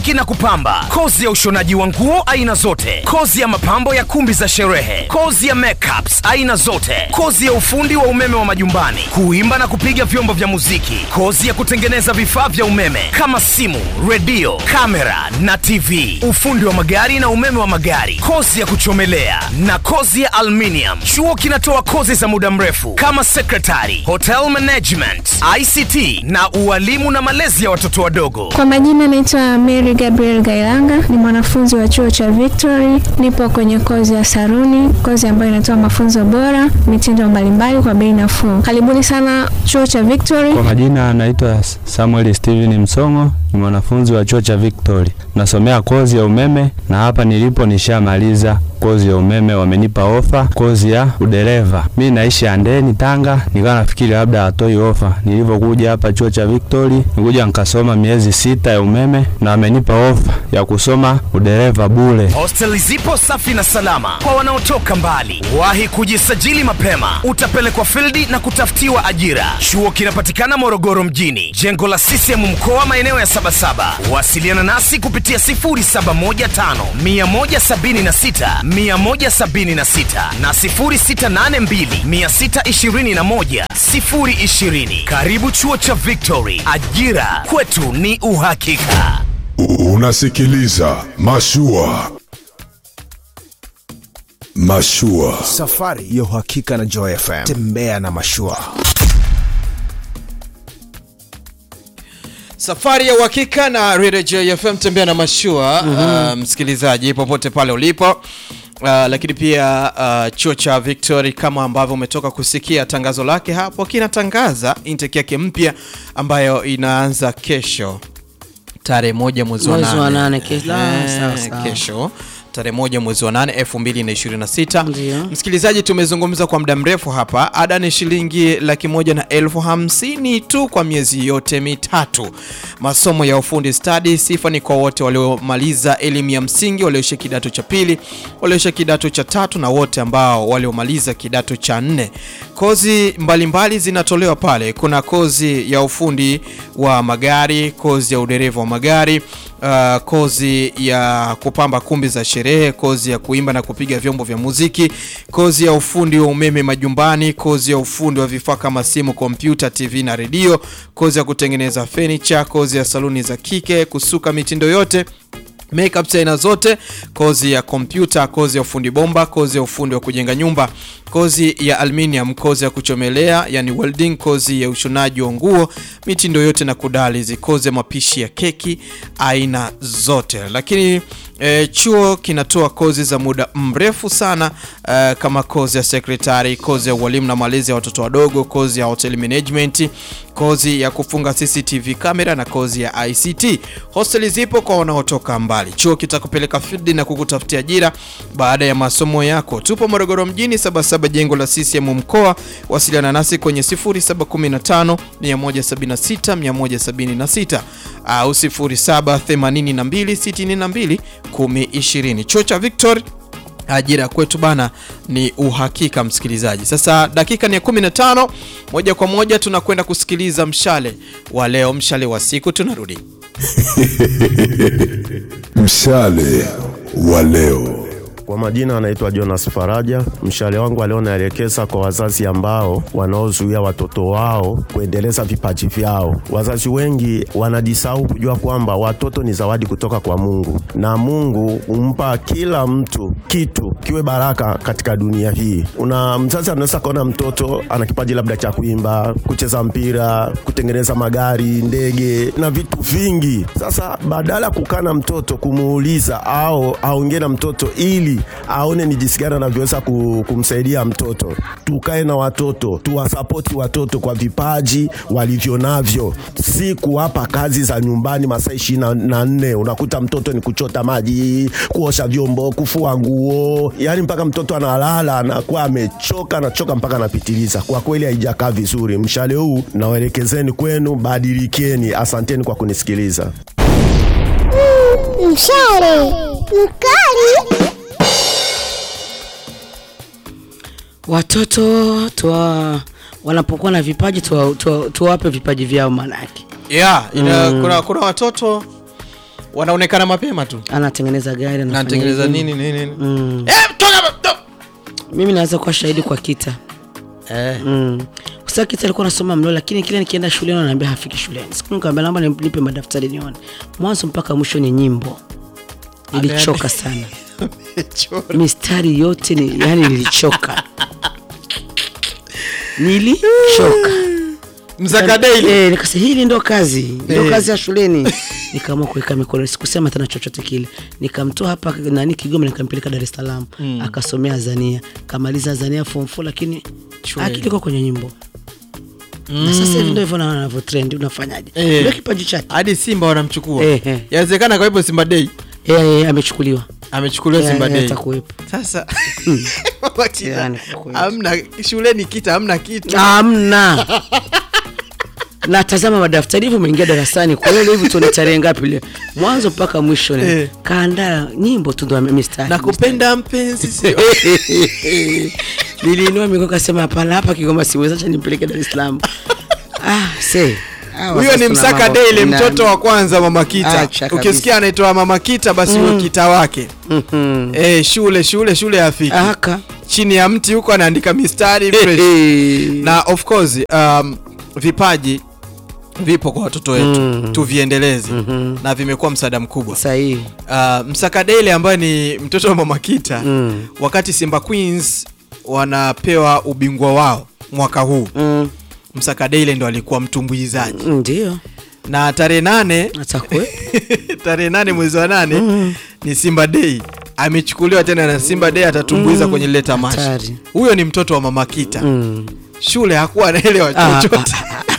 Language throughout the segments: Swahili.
kusuki na kupamba, kozi ya ushonaji wa nguo aina zote, kozi ya mapambo ya kumbi za sherehe, kozi ya makeups aina zote, kozi ya ufundi wa umeme wa majumbani, kuimba na kupiga vyombo vya muziki, kozi ya kutengeneza vifaa vya umeme kama simu, redio, kamera na TV, ufundi wa magari na umeme wa magari, kozi ya kuchomelea na kozi ya aluminium. Chuo kinatoa kozi za muda mrefu kama secretary, hotel management, ICT na ualimu na malezi ya watoto wadogo. Kwa majina naitwa Mary Gabriel Gailanga, ni mwanafunzi wa chuo cha Victory. Nipo kwenye kozi ya saruni, kozi ambayo inatoa mafunzo bora, mitindo mbalimbali kwa bei nafuu. Karibuni sana chuo cha Victory. Kwa majina anaitwa Samuel Steven Msongo, ni mwanafunzi wa chuo cha Victory, nasomea kozi ya umeme na hapa nilipo nishamaliza kozi ya umeme, wamenipa ofa kozi ya udereva. Mi naishi Andeni, Tanga, nikawa nafikiri labda hatoi ofa. Nilivyokuja hapa chuo cha Victory, nikuja nikasoma miezi sita ya umeme na wamenipa ofa ya kusoma udereva bure. Hosteli zipo safi na salama kwa wanaotoka mbali. Wahi kujisajili mapema, utapelekwa fildi na kutafutiwa ajira. Chuo kinapatikana Morogoro mjini, jengo la CCM mkoa, maeneo ya Sabasaba. Wasiliana nasi kupitia 0715 176 176 na 0682 621 020. Karibu chuo cha Victory, ajira kwetu ni uhakika. Unasikiliza Mashua. Mashua. Safari ya uhakika na Joy FM. Tembea na mashua. Safari ya uhakika na Radio JFM tembea na mashua uh, msikilizaji popote pale ulipo uh, lakini pia uh, chuo cha Victory kama ambavyo umetoka kusikia tangazo lake hapo kinatangaza intake yake mpya ambayo inaanza kesho tarehe moja mwezi wa Mwezi wa nane. nane, kesho. Ah, Eh, sawa, sawa. kesho tarehe moja mwezi wa nane elfu mbili na ishirini na sita Ndio. msikilizaji tumezungumza kwa muda mrefu hapa ada ni shilingi laki moja na elfu hamsini tu kwa miezi yote mitatu masomo ya ufundi stadi sifa ni kwa wote waliomaliza elimu ya msingi walioisha kidato cha pili walioisha kidato cha tatu na wote ambao waliomaliza kidato cha nne kozi mbalimbali mbali zinatolewa pale kuna kozi ya ufundi wa magari kozi ya udereva wa magari uh, kozi ya kupamba kumbi za sherehe, kozi ya kuimba na kupiga vyombo vya muziki, kozi ya ufundi wa umeme majumbani, kozi ya ufundi wa vifaa kama simu, kompyuta, TV na redio, kozi ya kutengeneza furniture, kozi ya saluni za kike, kusuka mitindo yote makeup za aina zote, kozi ya kompyuta, kozi ya ufundi bomba, kozi ya ufundi wa kujenga nyumba, kozi ya aluminium, kozi ya kuchomelea yani welding, kozi ya ushonaji wa nguo, mitindo yote na kudalizi, kozi ya mapishi ya keki aina zote. Lakini e, chuo kinatoa kozi za muda mrefu sana e, kama kozi ya sekretari, kozi ya ualimu na malezi ya watoto wadogo, kozi ya hotel management, kozi ya kufunga CCTV kamera na kozi ya ICT. Hosteli zipo kwa wanaotoka mbali. Chuo kitakupeleka field na kukutafutia ajira baada ya masomo yako. Tupo Morogoro mjini, Sabasaba, jengo la CCM mkoa. Wasiliana nasi kwenye 0715 176 176 au 0782 62 1020. Chuo cha Victory ajira kwetu bana ni uhakika msikilizaji sasa dakika ni ya 15 moja kwa moja tunakwenda kusikiliza mshale wa leo mshale wa siku tunarudi Mshale wa leo. Kwa majina anaitwa Jonas Faraja. Mshale wangu wa leo naelekeza kwa wazazi ambao wanaozuia watoto wao kuendeleza vipaji vyao. Wazazi wengi wanajisahau kujua kwamba watoto ni zawadi kutoka kwa Mungu, na Mungu humpa kila mtu kitu kiwe baraka katika dunia hii. Una mzazi anaweza kaona mtoto ana kipaji labda cha kuimba, kucheza mpira, kutengeneza magari, ndege na vitu vingi. Sasa badala ya kukaa na mtoto kumuuliza au aongee na mtoto ili aone ni jinsi gani anavyoweza ku- kumsaidia mtoto, tukae na watoto, tuwasapoti watoto kwa vipaji walivyo navyo, si kuwapa kazi za nyumbani masaa ishirini na nne. Unakuta mtoto ni kuchota maji, kuosha vyombo, kufua nguo, yaani mpaka mtoto analala anakuwa amechoka, anachoka mpaka anapitiliza. Kwa kweli haijakaa vizuri. Mshale huu nawaelekezeni kwenu, badilikeni. Asanteni kwa kunisikiliza. Mshale mkali. Watoto tuwa, wanapokuwa na vipaji tuwa- tuwa- tuwape vipaji vyao manake. yeah, ina, kuna, kuna watoto wanaonekana mapema tu anatengeneza gari anafanya natengeneza hivi. nini nini nini Mm. eh, toka hapa, to- mimi naweza kuwa shahidi kwa kita eh. mm. Sasa kita alikuwa anasoma mlo, lakini kila nikienda shuleni ananiambia hafiki shuleni. Siku nikamwambia naomba nipe madaftari nione, mwanzo mpaka mwisho ni nyimbo. Nilichoka sana mistari yote ni, yani nilichoka nilichoka Mzaka Daily. eh, nikasema hili ndo kazi ndo Eh. kazi ya shuleni nikaamua kuweka mikono sikusema tena chochote kile nikamtoa hapa nani Kigoma nikampeleka Dar es Salaam Mm. akasomea Azania kamaliza Azania form 4 lakini Shule. akili iko kwenye nyimbo Mm. na sasa hivi ndio hivyo na anavyo trend unafanyaje Eh. ndio kipaji chake hadi simba wanamchukua Eh, eh. yawezekana kwa hivyo simba dei eh, eh, amechukuliwa amechukuliwa Eh, simba eh, dei atakuwepo. sasa Yani, kwa kweli. amna shuleni kita amna kitu amna natazama madaftari hivyo umeingia darasani kwa hiyo hivi tuone tarehe ngapi leo mwanzo mpaka mwisho ni Eh. kaandaa nyimbo tu ndo ame- mistari nakupenda mpenzi sio niliinua mikono kasema hapana hapa Kigoma siwezi acha nimpeleke Dar es Salaam ah se hawa huyo sasa ni tuna msaka mambo- daily na- mtoto wa kwanza mama kita Acha kabisa. ukisikia anaitwa mama kita basi huyo kita wake Mhm. eh, shule shule shule afiki Aka. chini ya mti huko anaandika mistari fresh. na of course um, vipaji vipo kwa watoto wetu Mm. tuviendeleze na vimekuwa msaada mkubwa sahihi uh, msakadele ambaye ni mtoto wa mama kita Mm. wakati simba queens wanapewa ubingwa wao mwaka huu Mm. msakadele ndo alikuwa mtumbuizaji ndio na tarehe nane tarehe nane mwezi wa nane ni simba dei amechukuliwa tena na simba dei atatumbuiza Mm. kwenye lile tamasha Hatari. huyo ni mtoto wa mama kita Mm. shule hakuwa anaelewa Ah, chochote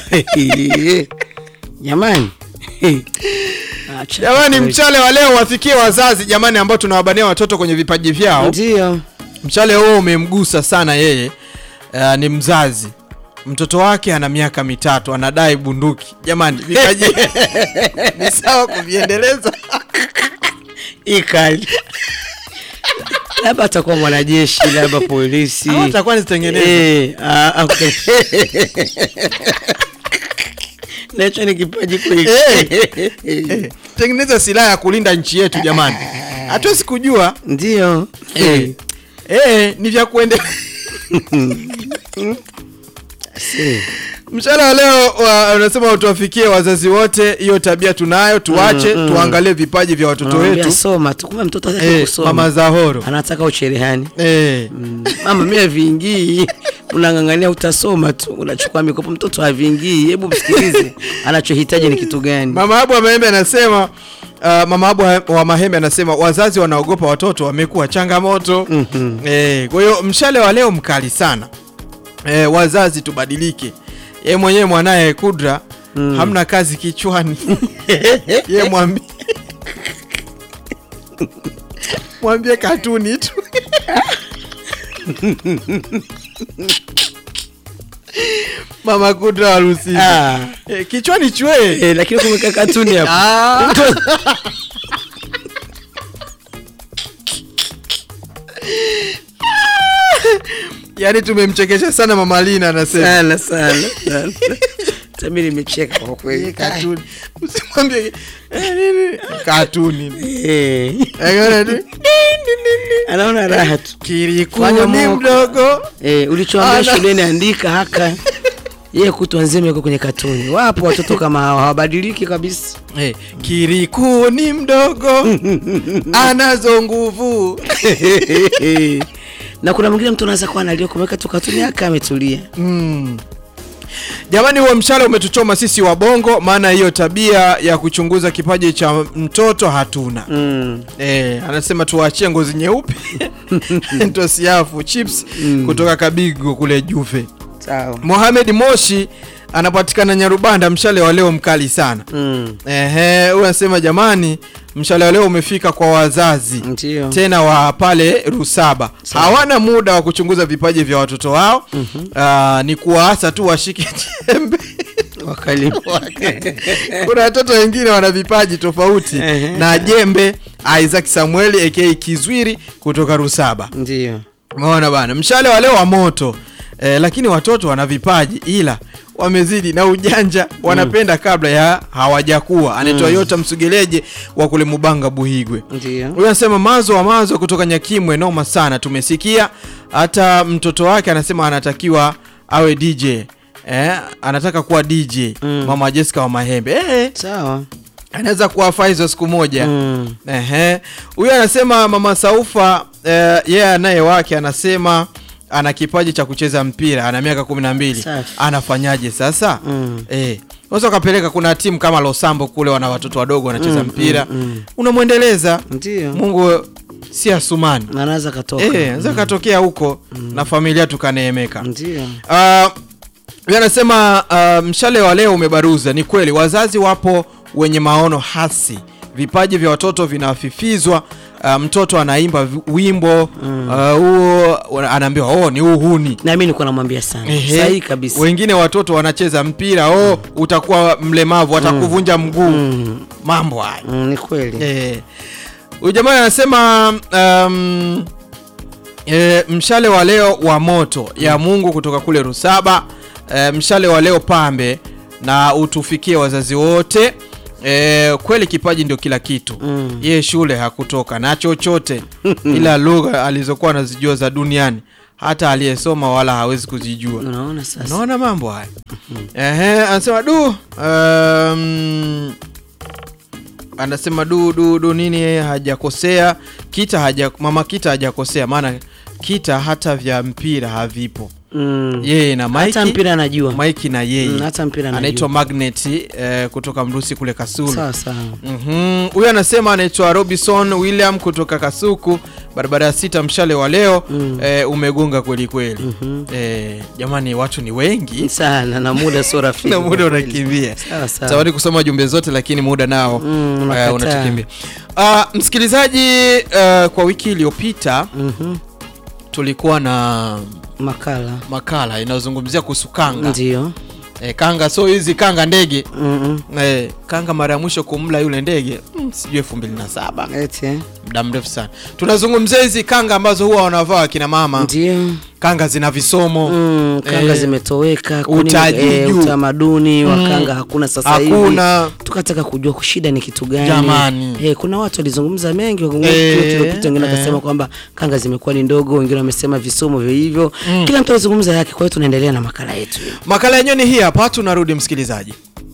jamani Acha jamani kweli. mchale wa leo wafikie wazazi jamani ambao tunawabania watoto kwenye vipaji vyao ndio mchale huo umemgusa sana yeye uh, ni mzazi mtoto wake ana miaka mitatu anadai bunduki jamani vipaji ni sawa kuviendeleza ikali labda atakuwa mwanajeshi labda polisi Au atakuwa nizitengeneze. Eh, ah, ah, okay. nacho ni kipaji kweli Eh, tengeneza silaha ya kulinda nchi yetu jamani hatuwezi kujua ndio eh, eh, ni vya kuendelea mchana wa leo wa- unasema tuwafikie wazazi wote hiyo tabia tunayo tuache Mm, mm. tuangalie vipaji vya watoto Unamwambia wetu soma tu kumbe mtoto hataki Eh, kusoma mama Zahoro anataka ucherehani eh. mama mimi havingii unang'ang'ania utasoma tu unachukua mikopo mtoto havingii hebu msikilize anachohitaji ni kitu gani mama abu wa mahembe anasema Uh, mama abu wa- wa mahembe anasema wazazi wanaogopa watoto wamekuwa changamoto mm-hmm. eh, kwa hiyo mshale wa leo mkali sana eh, wazazi tubadilike ye mwenyewe mwanaye kudra mm. hamna kazi kichwani ye mwambie mwambie katuni tu mama kudra harusi Ah. eh, kichwani chwe eh, lakini kumeka katuni hapo Ah. yaani tumemchekesha sana mama lina anasema sana sana sana tami nimecheka kwa kweli katuni usimwambie eh, nini? katuni Eh. Akaona tu, anaona raha tu Fanya kirikuni moko. mdogo eh, ulichoambia Ana- shuleni andika haka yeye kutwa nzima yuko kwenye katuni wapo watoto kama hawa hawabadiliki kabisa eh, kirikuni mdogo anazo nguvu na kuna mwingine mtu anaweza kuwa analia kumweka tu katuni yake ametulia mm. jamani huo mshale umetuchoma sisi wabongo maana hiyo tabia ya kuchunguza kipaji cha mtoto hatuna mm. Eh, anasema tuwaachie ngozi nyeupe tosiafu chips kutoka kabigo kule juve sawa mohamed moshi anapatikana nyarubanda mshale wa leo mkali sana mm. Ehe, huyu anasema jamani mshale wa leo umefika kwa wazazi ndio tena wa pale rusaba hawana muda wa kuchunguza vipaji vya watoto wao mm-hmm. ni kuwaasa tu washike jembe wakalimu kuna watoto wengine wana vipaji tofauti Ehe. na jembe isaac samueli aka kizwiri kutoka rusaba ndio umeona bana mshale wa leo wa moto eh, lakini watoto wana vipaji ila wamezidi na ujanja wanapenda kabla ya hawajakuwa anaitwa Mm. yota msugeleje wa kule mubanga buhigwe Ndio. huyu anasema mazo wa mazo kutoka nyakimwe noma sana tumesikia hata mtoto wake anasema anatakiwa awe dj eh, anataka kuwa dj mama jessica wa mahembe eh, sawa anaweza kuwafaa hizo siku moja Mm. Ehe. Huyu anasema mama Saufa eh, yeye anaye wake anasema ana kipaji cha kucheza mpira, ana miaka kumi na mbili. Safi. Anafanyaje sasa? Mm. Eh. Unaweza ukapeleka, kuna timu kama Losambo kule wana watoto wadogo wanacheza Mm, mpira, mm, mm. unamwendeleza. Ndio. Mungu si asumani. Na anaweza katoka. Eh, anaweza katokea huko na familia tukaneemeka. Ndio. Uh, yeye anasema uh, mshale wa leo umebaruza. Ni kweli wazazi wapo wenye maono hasi, vipaji vya watoto vinafifizwa. Uh, mtoto anaimba vi- wimbo uh, huo anaambiwa oh, ni uhuni. Na mimi nilikuwa namwambia sana. Ehe. Sahihi kabisa. Wengine watoto wanacheza mpira oh, utakuwa mlemavu, atakuvunja mguu. Mambo haya Mm, ni kweli. Eh. Huyu jamaa anasema um, e, mshale wa leo wa moto ya Mungu kutoka kule Rusaba. E, mshale wa leo pambe na utufikie wazazi wote. E, kweli kipaji ndio kila kitu. Mm. Ye shule hakutoka na chochote ila lugha alizokuwa anazijua za duniani hata aliyesoma wala hawezi kuzijua. Unaona sasa. Unaona mambo haya. Ehe, anasema du um, anasema du du du nini hajakosea kita haja, mama kita hajakosea maana kita hata vya mpira havipo Mm. yeye na Mike Hata mpira anajua. Mike na yeye Mm, hata mpira anajua. anaitwa Magnet eh, kutoka Mrusi kule Kasulu Sawa sawa. Mhm. Huyu anasema anaitwa Robinson William kutoka Kasuku, barabara ya sita, mshale wa leo eh, umegonga kweli kweli. Eh, jamani, watu ni wengi Sana na muda sio rafiki. na muda kwa kweli. unakimbia. Sawa sawa. Tawari kusoma jumbe zote, lakini muda nao Mm, eh, unakataa. unatukimbia. Ah, msikilizaji, eh, kwa wiki iliyopita Mhm. tulikuwa na Makala. makala inayozungumzia kuhusu kanga. Ndio. Eh, kanga so hizi kanga ndege Mm eh, kanga mara ya mwisho kumla yule ndege mm, sijui elfu mbili na saba -mm. Eti. eh? muda mrefu sana. Tunazungumzia hizi kanga ambazo huwa wanavaa kina mama, Ndio. kanga zina visomo Mm, kanga Eh, zimetoweka kwa nini, utaji eh, juu. utamaduni wa Mm. kanga hakuna sasa hivi. hakuna Tukataka kujua shida ni kitu gani. Jamani. Eh, kuna watu walizungumza mengi Eh, kilopita, wengine eh. wakasema kwamba kanga zimekuwa ni ndogo, wengine wamesema visomo vya hivyo. Kila mtu alizungumza yake, kwa hiyo tunaendelea na makala yetu. makala yenyewe ni hii hapa, tunarudi msikilizaji.